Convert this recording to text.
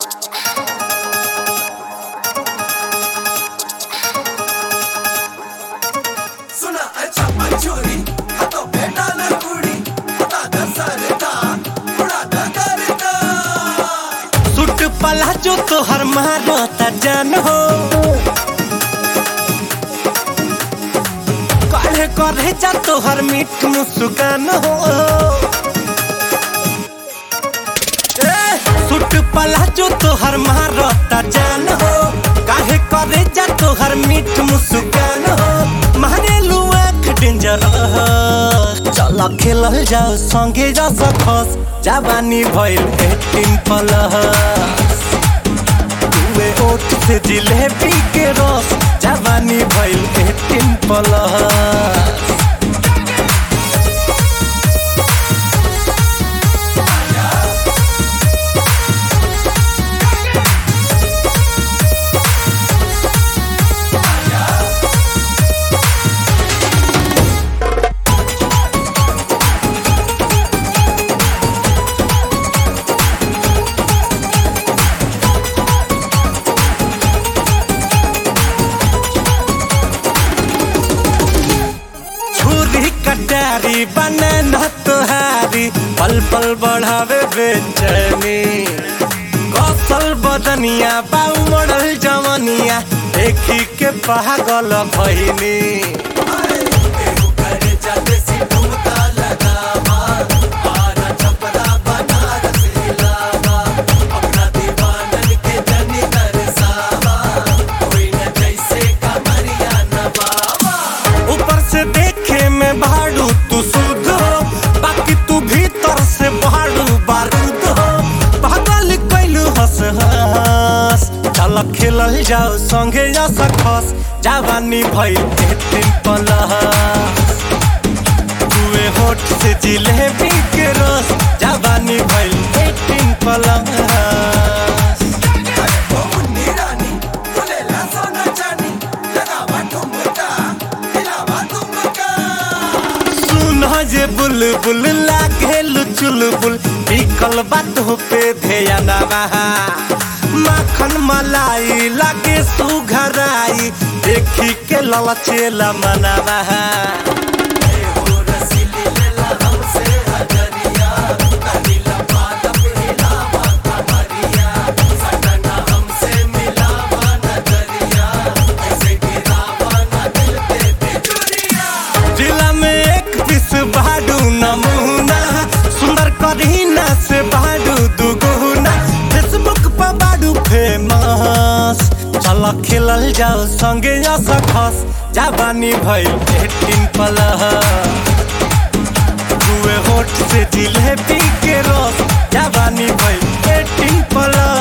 सुना अच्छा मंचूरी हाथों पे डाला कुड़ी हटा दे सरदा उड़ा दे करदा सुट पला जो तोहर मारता जान हो काढ़े करे जा तोहर मीठ मुस्कान हो ए, सुट पला जो तोहर मारता जान हो काहे करे जा तोहर मीठ मुस्कान हो मारे लुआ डेंजर चल खेलल जाओ संगे जा सकस जवानी भइल एटीन प्लस तुए ओठ से जिलेबी के रस जवानी भइल एटीन प्लस छुरी कटारी बनना तोहारी पल पल बढ़ावे बेचैनी कौशल बदनिया बाऊ मॉडल जवनिया देखी के पागल भइनी एहू करे जाते सी ठुमका लगावा आरा छपरा बनारस हिलावा अपना दीवानन के जनी दरसावा कोई न जैसे कमरिया नवावा ऊपर से देखे में भाड़ू तू शुद्ध हो बाकी तू भीतर से भाड़ू बारूद हो पागल कैलू हंस हंस चल खेलल जाओ संगे जा सकस जवानी भइल एटीन प्लस तुए होठ से जिलेबी के रस जवानी भइल एटीन प्लस ओ मुन्नी रानी बोलेला सोना चानी लगावा ठुमका हिलावा तुमका सुन जे बुलबुल लागे चुलबुल बिकल बात पे ध्यान बहा माखन मलाई लागे सुघराई देखी के ललचेला मनवा एहो रसीली लेला हमसे हजरिया कनीला पादप हिलावा कमरिया सटना हमसे मिलावा नजरिया ऐसे गिरावा न दिल पे बिजुरिया जिला में एक पीस बाडू नमूना सुंदर करीना से बाडू दुगुना फेसबुक पर बाडू फेमस चल खेलल जाओ संगे जा सकस जवानी भइल एटीन प्लस दुए होठ से जिलेबी के रस जवानी भइल एटीन प्लस